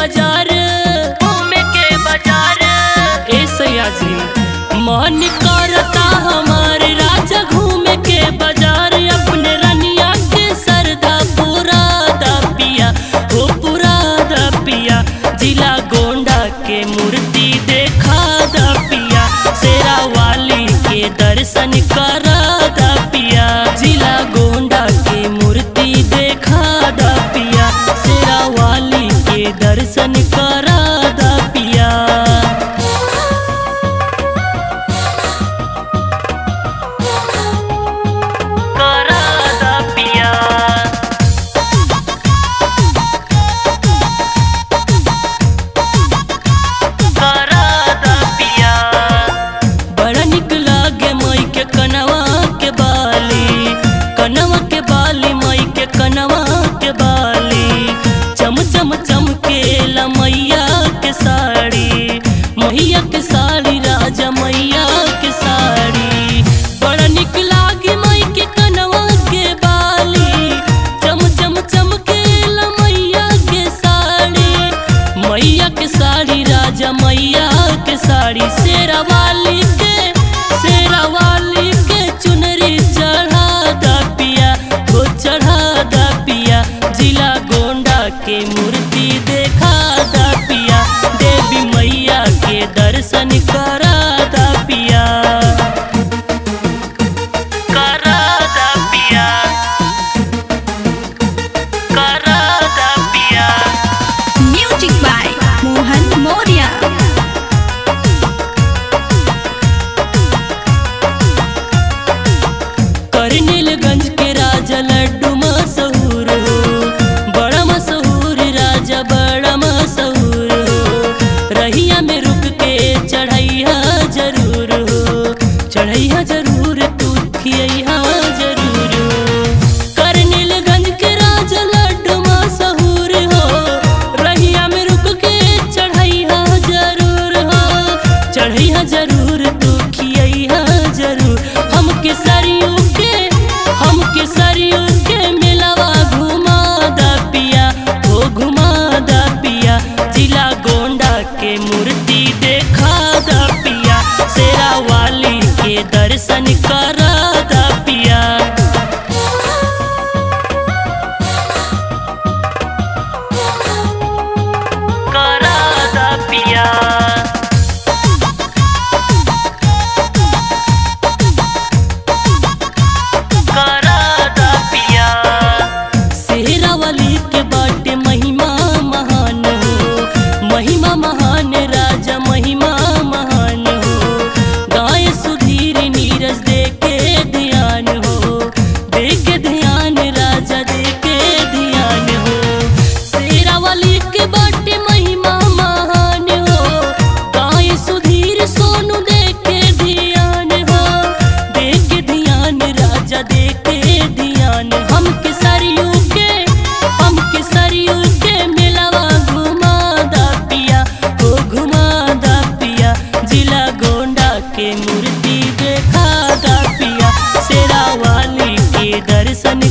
बाजार घूमे के बाजार ए सैया जी मन करता हमारे राजा घूमे के बाजार अपने रनिया के सरदा पूरा दा पिया हो पूरा दा पिया जिला गोंडा के मूर्ति देखा दा पिया शेरा वाली के दर्शन करा दा पिया जिला गोंडा के मूर्ति देखा दा पिया शेरा वाली के दर्शन करा दा पिया करा दा पिया करा दा पिया बड़ा निक लागे मई के कनवा के बाली कनवा के बाली मई के कनवा के बाली चम चम चमकेला मैया के साड़ी मैया के साड़ी राजा मैया के साड़ी बड़ा निक लागे मई के कनवा के बाली चम चम चमकेला मैया के साड़ी मैया के साड़ी राजा मैया के साड़ी शेरा वाली के शेरा वाली के चुनरी चढ़ा दा पिया हो चढ़ा दा पिया जिला गोंडा के मूर्ति देखा दा पिया देवी मैया के दर्शन करा दा पिया करा दा पिया करा दा पिया Music by Mohan Moria. करनेलगंज के राजा लड्डू मशहूर हो बड़ा मशहूर राजा बड़ा मशहूर हो रहिया में रुक के चढ़ैया जरूर हो चढ़ैया जरूर तू खियैया जरूर हो करनेलगंज के राजा लड्डू मशहूर हो रहिया में रुक के चढ़ैया जरूर हो चढ़ैया जरूर तू खियैया जरूर हम केसरियों के हम केसरियों के मिलवा घुमा दा पिया हो घुमा दा पिया जिला गोंडा के मूर्ति देखा दा पिया शेरा वाली के दर्शन करा दा पिया करा दा पिया करा दा पिया सेहरा वाली के बाटे महिमा महान हो महिमा महान राजा महिमा महान हो गाय सुधीर नीरज दे के ध्यान हो दे के ध्यान राजा दे के ध्यान हो शेरा वाली के बाटे महिमा महान हो गाय सुधीर सोनू दे के ध्यान हो दे के ध्यान राजा दे के ध्यान हम के सरियों के हम के सरियों के मिलवा घुमा दा पिया हो घुमा दा पिया जिला गोंडा के मूर्ति देखा दा पिया शेरा वाली के दर्शन